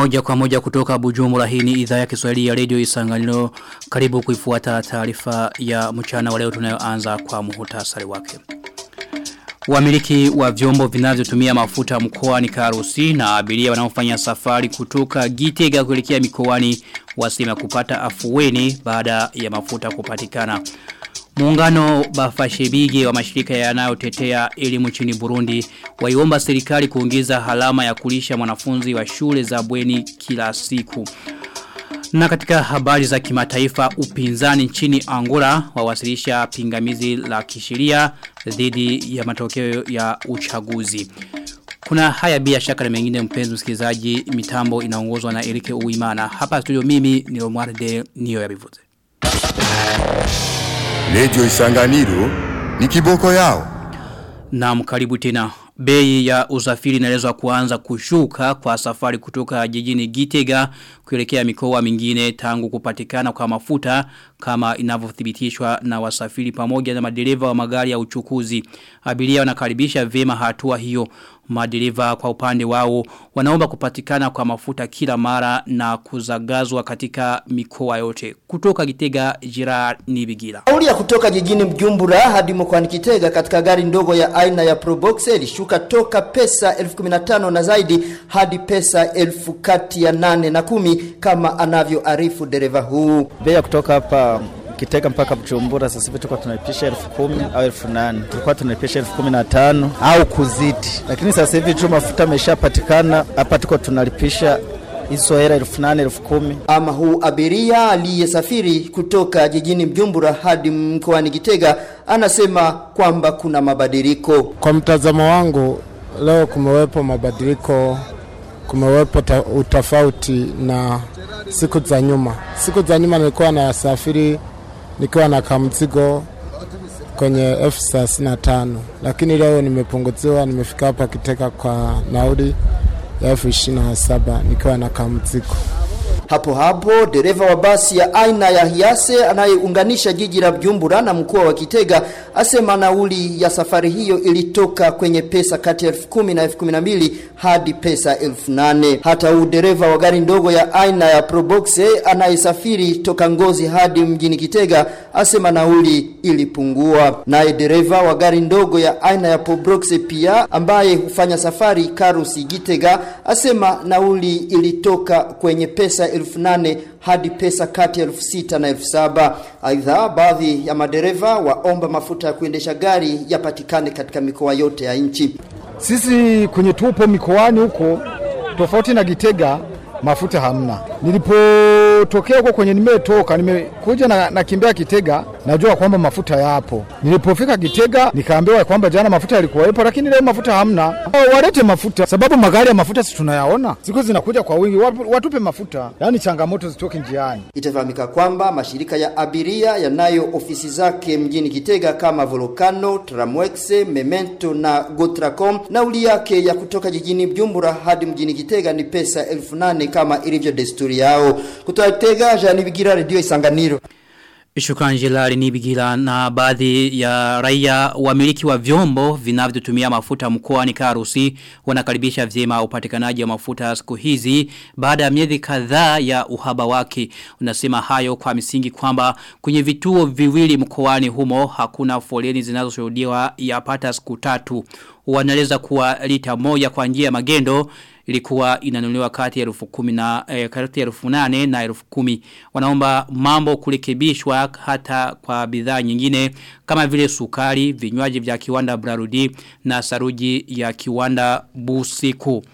Moja kwa moja kutoka Bujumbura hii ni idhaa ya Kiswahili ya Radio Isanganiro. Karibu kuifuata taarifa ya mchana wa leo tunayoanza kwa muhtasari wake. Wamiliki wa vyombo vinavyotumia mafuta mkoani Karusi na abiria wanaofanya safari kutoka Gitega kuelekea mikoani wasema kupata afueni baada ya mafuta kupatikana. Muungano bafashebige wa mashirika yanayotetea elimu nchini Burundi waiomba serikali kuongeza halama ya kulisha mwanafunzi wa shule za bweni kila siku. Na katika habari za kimataifa upinzani nchini Angola wawasilisha pingamizi la kisheria dhidi ya matokeo ya uchaguzi. Kuna haya bila shaka na mengine mpenzi msikilizaji mitambo inaongozwa na Erike Uimana. Hapa studio mimi ni Omwarde Niyo ya Bivuze. Radio Isanganiro ni kiboko yao. Naam karibu tena. Bei ya usafiri inaelezwa kuanza kushuka kwa safari kutoka jijini Gitega kuelekea mikoa mingine tangu kupatikana kwa mafuta kama inavyothibitishwa na wasafiri pamoja na madereva wa magari ya uchukuzi. Abiria wanakaribisha vema hatua hiyo. Madereva kwa upande wao wanaomba kupatikana kwa mafuta kila mara na kuzagazwa katika mikoa yote. Kutoka Gitega Jira Nibigila. Nauli ya kutoka jijini Mjumbura hadi mkoani Kitega katika gari ndogo ya aina ya Probox ilishuka toka pesa 1015 na zaidi hadi pesa elfu kati ya nane na kumi kama anavyoarifu dereva huu. Bei ya kutoka hapa Kitega mpaka Bujumbura sasa hivi tulikuwa tunalipisha elfu kumi au elfu nane tulikuwa tunalipisha elfu kumi na tano au kuzidi, lakini sasa hivi tu mafuta ameshapatikana hapa, tuko tunalipisha hizo hela elfu nane elfu kumi. Ama huu abiria aliyesafiri kutoka jijini Mjumbura hadi mkoani Kitega anasema kwamba kuna mabadiliko. Kwa mtazamo wangu, leo kumewepo mabadiliko, kumewepo ta, utofauti na siku za nyuma. Siku za nyuma nilikuwa nasafiri nikiwa na kamzigo kwenye elfu thelathini na tano lakini leo nimepunguziwa, nimefika hapa Kitega kwa nauli ya elfu ishirini na saba nikiwa na kamzigo. Hapo hapo dereva wa basi ya aina ya Hiase anayeunganisha jiji la Bujumbura na mkoa wa Kitega asema nauli ya safari hiyo ilitoka kwenye pesa kati ya elfu kumi na elfu kumi na mbili hadi pesa elfu nane. Hata huu dereva wa gari ndogo ya aina ya Proboxe anayesafiri toka Ngozi hadi mjini Kitega asema nauli ilipungua. Naye dereva wa gari ndogo ya aina ya Proboxe pia ambaye hufanya safari Karusi Gitega asema nauli ilitoka kwenye pesa elfu nane hadi pesa kati ya elfu sita na elfu saba. Aidha, baadhi ya madereva waomba mafuta ya kuendesha gari yapatikane katika mikoa yote ya nchi. Sisi kwenye tupo mikoani huko, tofauti na Gitega, mafuta hamna. Nilipotokea huko kwenye nimetoka, nimekuja na nakimbia Kitega, najua kwamba mafuta yapo. Nilipofika Kitega nikaambiwa kwamba jana mafuta yalikuwepo, lakini leo mafuta hamna. Walete mafuta, sababu magari ya mafuta si tunayaona, siku zinakuja kwa wingi, watupe mafuta, yaani changamoto zitoke njiani. Itafahamika kwamba mashirika ya abiria yanayo ofisi zake mjini Kitega kama Volcano, Tramwex, Memento na Gotracom, nauli yake ya kutoka jijini Bujumbura hadi mjini Kitega ni pesa elfu nane kama ilivyo desturi yao. Kutoka Kitega, Jani Bigira, Radio Isanganiro. Shukrani Jelari Nibigila na baadhi ya raia wamiliki wa vyombo vinavyotumia mafuta mkoani Karusi wanakaribisha vyema upatikanaji wa mafuta siku hizi baada ya miezi kadhaa ya uhaba wake. Unasema hayo kwa misingi kwamba kwenye vituo viwili mkoani humo hakuna foleni zinazoshuhudiwa yapata siku tatu. Wanaeleza kuwa lita moja kwa njia ya magendo ilikuwa inanunuliwa kati ya elfu kumi na eh, kati ya elfu nane na elfu kumi wanaomba mambo kurekebishwa hata kwa bidhaa nyingine kama vile sukari vinywaji vya kiwanda Brarudi na saruji ya kiwanda Busiku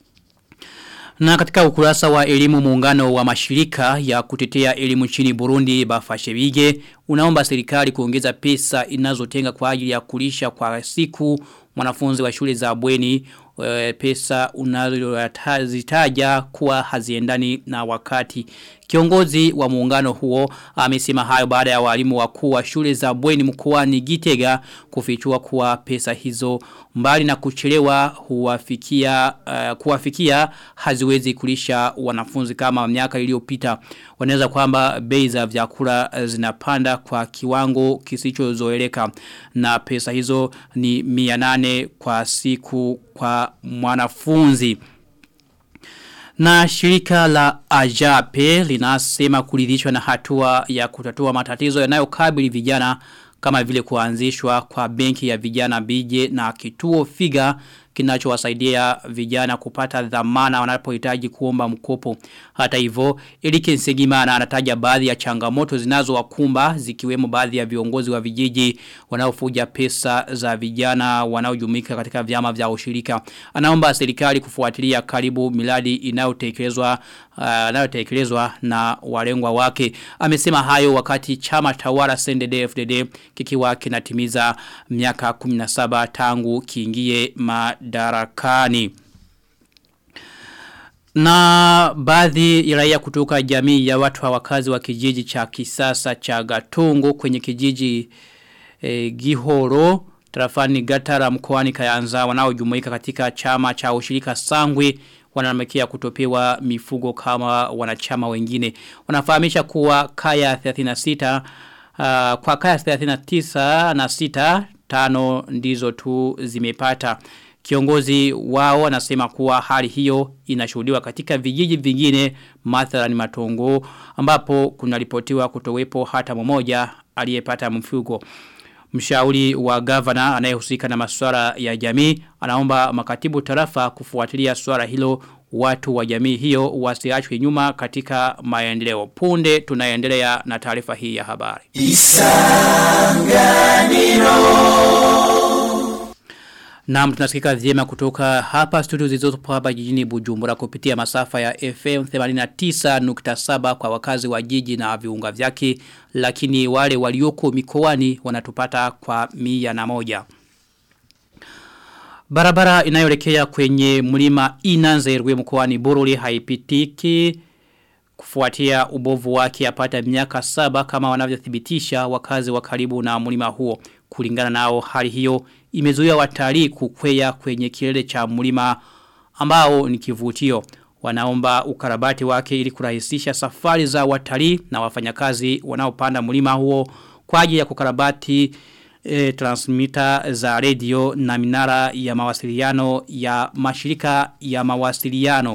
na katika ukurasa wa elimu muungano wa mashirika ya kutetea elimu nchini Burundi Bafashebige unaomba serikali kuongeza pesa inazotenga kwa ajili ya kulisha kwa siku mwanafunzi wa shule za bweni e, pesa unazozitaja kuwa haziendani na wakati. Kiongozi wa muungano huo amesema hayo baada ya walimu wakuu wa shule za bweni mkoani Gitega kufichua kuwa pesa hizo mbali na kuchelewa huwafikia uh, kuwafikia haziwezi kulisha wanafunzi kama miaka iliyopita. Wanaweza kwamba bei za vyakula zinapanda kwa kiwango kisichozoeleka na pesa hizo ni 800 kwa siku kwa mwanafunzi. Na shirika la Ajape linasema kuridhishwa na hatua ya kutatua matatizo yanayokabili vijana kama vile kuanzishwa kwa benki ya vijana bije na kituo figa kinachowasaidia vijana kupata dhamana wanapohitaji kuomba mkopo. Hata hivyo, Elike Nsegimana anataja baadhi ya changamoto zinazowakumba zikiwemo baadhi ya viongozi wa vijiji wanaofuja pesa za vijana wanaojumuika katika vyama vya ushirika. Anaomba serikali kufuatilia karibu miladi inayotekelezwa uh, inayotekelezwa na walengwa wake. Amesema hayo wakati chama tawala CNDD-FDD kikiwa kinatimiza miaka 17 tangu kiingie madarakani. Na baadhi ya raia kutoka jamii ya watu wakazi wa kijiji cha kisasa cha Gatungo kwenye kijiji e, Gihoro tarafani Gatara mkoani Kayanza wanaojumuika katika chama cha ushirika Sangwe wanalamikia kutopewa mifugo kama wanachama wengine. Wanafahamisha kuwa kaya 36 uh, kwa kaya 39 na 6 tano ndizo tu zimepata. Kiongozi wao anasema kuwa hali hiyo inashuhudiwa katika vijiji vingine mathalani matongo ambapo kunaripotiwa kutowepo hata mmoja aliyepata mfugo. Mshauri wa gavana anayehusika na masuala ya jamii anaomba makatibu tarafa kufuatilia swala hilo watu wa jamii hiyo wasiachwe nyuma katika maendeleo. Punde tunaendelea na taarifa hii ya habari. Naam tunasikika vyema kutoka hapa studio zilizopo hapa jijini Bujumbura kupitia masafa ya FM 89.7 kwa wakazi wa jiji na viunga vyake lakini wale walioko mikoani wanatupata kwa mia na moja. Barabara inayoelekea kwenye mlima Inanzerwe mkoani Bururi haipitiki kufuatia ubovu wake apata miaka saba kama wanavyothibitisha wakazi wa karibu na mlima huo. Kulingana nao hali hiyo imezuia watalii kukwea kwenye kilele cha mlima ambao ni kivutio. Wanaomba ukarabati wake ili kurahisisha safari za watalii na wafanyakazi wanaopanda mlima huo kwa ajili ya kukarabati e, transmitter za radio na minara ya mawasiliano ya mashirika ya mawasiliano.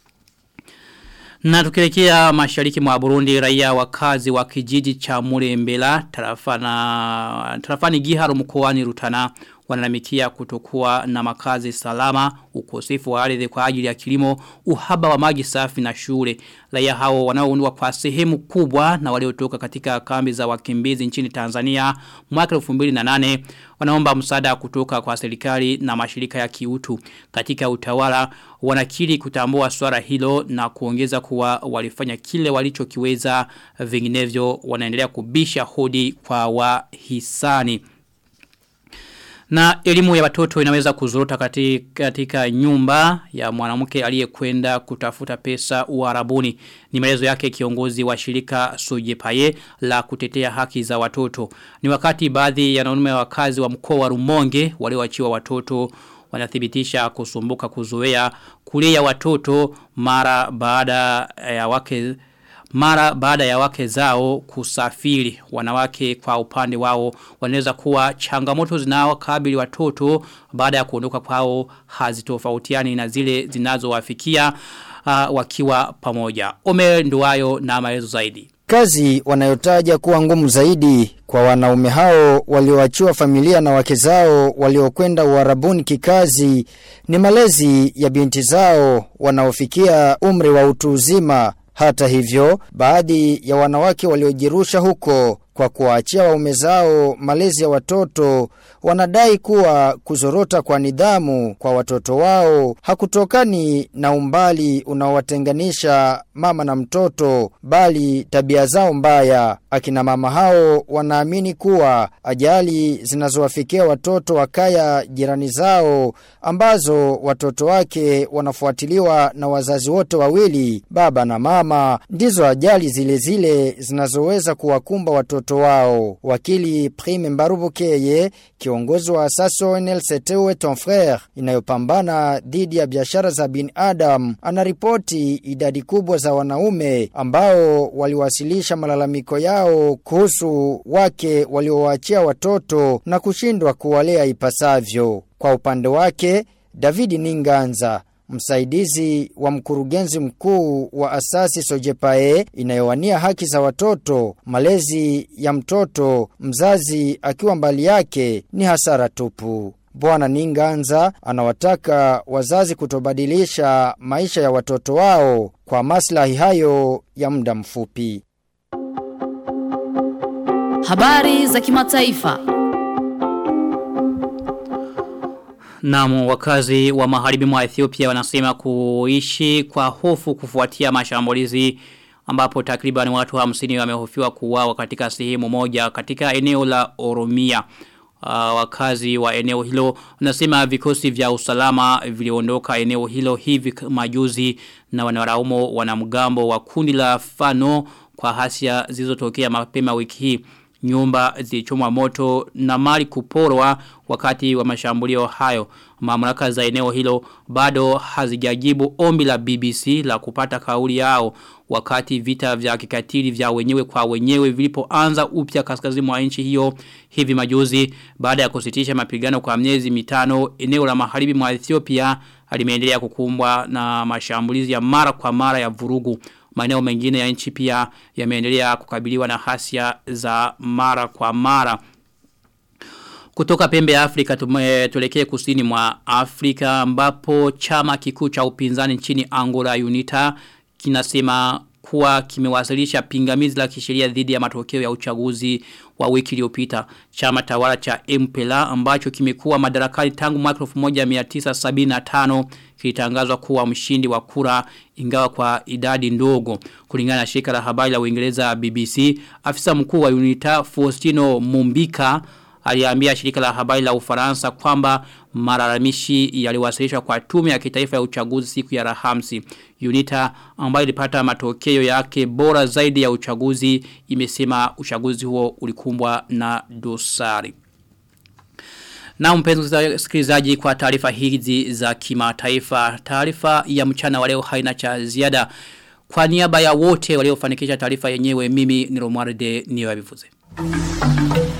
Na tukielekea mashariki mwa Burundi raia wakazi wa kijiji cha Murembela tarafana tarafani Giharo mkoani Rutana wanalamikia kutokuwa na makazi salama, ukosefu wa ardhi kwa ajili ya kilimo, uhaba wa maji safi na shule. Raia hao wanaoundwa kwa sehemu kubwa na waliotoka katika kambi za wakimbizi nchini Tanzania mwaka 2008 wanaomba msaada kutoka kwa serikali na mashirika ya kiutu. Katika utawala wanakiri kutambua swala hilo na kuongeza kuwa walifanya kile walichokiweza vinginevyo wanaendelea kubisha hodi kwa wahisani. Na elimu ya watoto inaweza kuzorota katika, katika nyumba ya mwanamke aliyekwenda kutafuta pesa uarabuni. Ni maelezo yake kiongozi wa shirika Sojepaye la kutetea haki za watoto. Ni wakati baadhi ya wanaume wakazi wa mkoa wa Rumonge walioachiwa watoto wanathibitisha kusumbuka kuzoea kulea watoto mara baada ya wake mara baada ya wake zao kusafiri wanawake kwa upande wao wanaweza kuwa changamoto zinawakabili watoto baada ya kuondoka kwao hazitofautiani na zile zinazowafikia uh, wakiwa pamoja ome nduwayo na maelezo zaidi Kazi wanayotaja kuwa ngumu zaidi kwa wanaume hao walioachiwa familia na wake zao waliokwenda uarabuni kikazi ni malezi ya binti zao wanaofikia umri wa utu uzima hata hivyo, baadhi ya wanawake waliojirusha huko kwa kuwaachia waume zao malezi ya watoto wanadai kuwa kuzorota kwa nidhamu kwa watoto wao hakutokani na umbali unaowatenganisha mama na mtoto bali tabia zao mbaya. Akina mama hao wanaamini kuwa ajali zinazowafikia watoto wa kaya jirani zao ambazo watoto wake wanafuatiliwa na wazazi wote wawili baba na mama ndizo ajali zile zile zinazoweza kuwakumba watoto watoto wao. Wakili Prime Mbarubukeye, kiongozi wa Asaso NLCTUE ton frère inayopambana dhidi ya biashara za binadamu, anaripoti idadi kubwa za wanaume ambao waliwasilisha malalamiko yao kuhusu wake waliowaachia watoto na kushindwa kuwalea ipasavyo. Kwa upande wake, David Ninganza msaidizi wa mkurugenzi mkuu wa asasi Sojepae inayowania haki za watoto, malezi ya mtoto, mzazi akiwa mbali yake ni hasara tupu. Bwana Ninganza anawataka wazazi kutobadilisha maisha ya watoto wao kwa maslahi hayo ya muda mfupi. Habari za kimataifa. Naam wakazi wa magharibi mwa Ethiopia wanasema kuishi kwa hofu kufuatia mashambulizi ambapo takriban watu 50 wamehofiwa kuuawa katika sehemu moja katika eneo la Oromia. Uh, wakazi wa eneo hilo wanasema vikosi vya usalama viliondoka eneo hilo hivi majuzi na wanaraumo wanamgambo wa kundi la Fano kwa hasia zilizotokea mapema wiki hii nyumba zilichomwa moto na mali kuporwa wakati wa mashambulio hayo. Mamlaka za eneo hilo bado hazijajibu ombi la BBC la kupata kauli yao wakati vita vya kikatili vya wenyewe kwa wenyewe vilipoanza upya kaskazini mwa nchi hiyo hivi majuzi baada ya kusitisha mapigano kwa miezi mitano eneo la magharibi mwa Ethiopia limeendelea kukumbwa na mashambulizi ya mara kwa mara ya vurugu maeneo mengine ya nchi pia yameendelea kukabiliwa na hasia za mara kwa mara. Kutoka pembe ya Afrika tuelekee kusini mwa Afrika ambapo chama kikuu cha upinzani nchini Angola UNITA kinasema kuwa kimewasilisha pingamizi la kisheria dhidi ya matokeo ya uchaguzi wa wiki iliyopita. Chama tawala cha MPLA ambacho kimekuwa madarakani tangu mwaka 1975 kilitangazwa kuwa mshindi wa kura ingawa kwa idadi ndogo. Kulingana na shirika la habari la Uingereza BBC, afisa mkuu wa UNITA Faustino Mumbika aliambia shirika la habari la Ufaransa kwamba malalamishi yaliwasilishwa kwa tume ya kitaifa ya uchaguzi siku ya Alhamisi. UNITA ambayo ilipata matokeo yake bora zaidi ya uchaguzi imesema uchaguzi huo ulikumbwa na dosari. Na mpenzi msikilizaji kwa taarifa hizi za kimataifa, taarifa ya mchana wa leo haina cha ziada. Kwa niaba ya wote waliofanikisha taarifa yenyewe mimi ni Romualde Niyoyabivuze. Thank you.